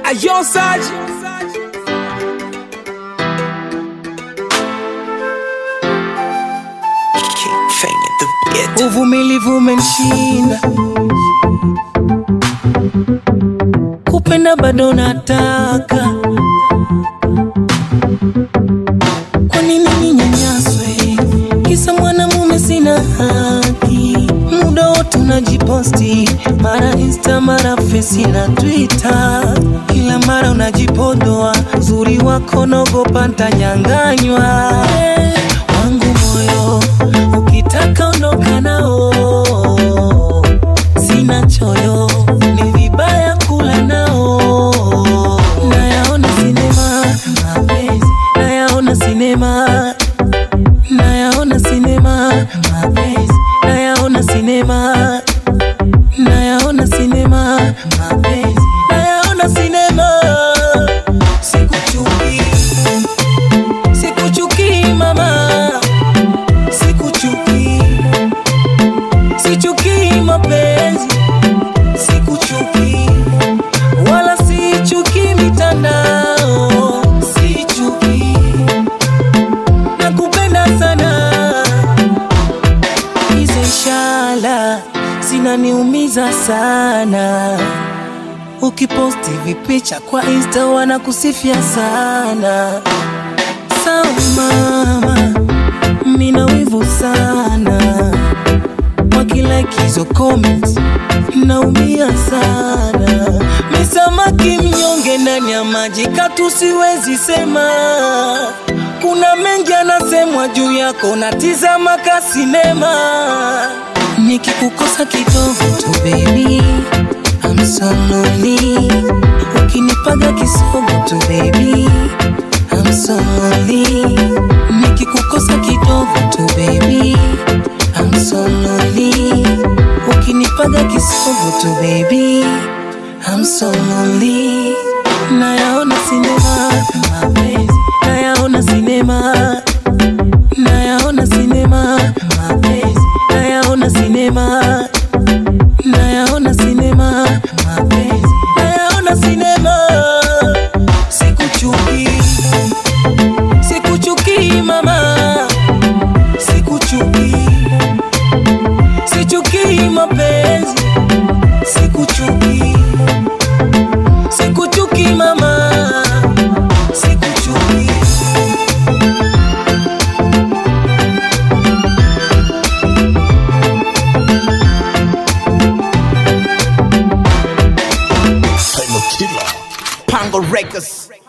Ayo Saj King Fanya the beat. uvumilivu umenishinda, kupenda bado nataka. Kwa nini ninyanyaswe? Kisa mwanamume sina haki, muda wote unajiposti, mara Insta, mara Face na Twitter, kila mara unajipodoa, uzuri wako naogopa ntanyanganywa. Eh, wangu moyo ukitaka ondoka nao, sina choyo, ni vibaya kula nao. Nayaona sinema mapenzi, nayaona sinema, nayaona sinema mapenzi, nayaona sinema, nayaona sinema mapenzi, nayaona sinema. Sikuchuki, sikuchuki mama, sikuchuki, sichuki mapenzi, sikuchuki wala sichuki mitandao, sichuki, nakupenda sana. Hizo ishara zinaniumiza sana. Ukiposti vipicha kwa Insta wanakusifia sana. Sawa mama, mina wivu sana wakilike hizo comments naumia sana. Misamaki mnyonge ndani ya maji katu siwezi sema. Kuna mengi anasemwa juu yako, natizama ka sinema. Nikikukosa kidogo tu baby, I'm so lonely. Ukinipaga kisogo tu baby, I'm so lonely. Nikikukosa kidogo tu baby, I'm so lonely. Ukinipaga kisogo tu baby, I'm so lonely. Nayaona sinema mapenzi, nayaona sinema, nayaona sinema mapenzi, nayaona sinema, nayaona sinema mapenzi, nayaona sinema. Sikuchuki, sikuchuki mama, sikuchuki, sichuki mapenzi, sikuchuki, sikuchuki mama, sikuchuki. Pango Records.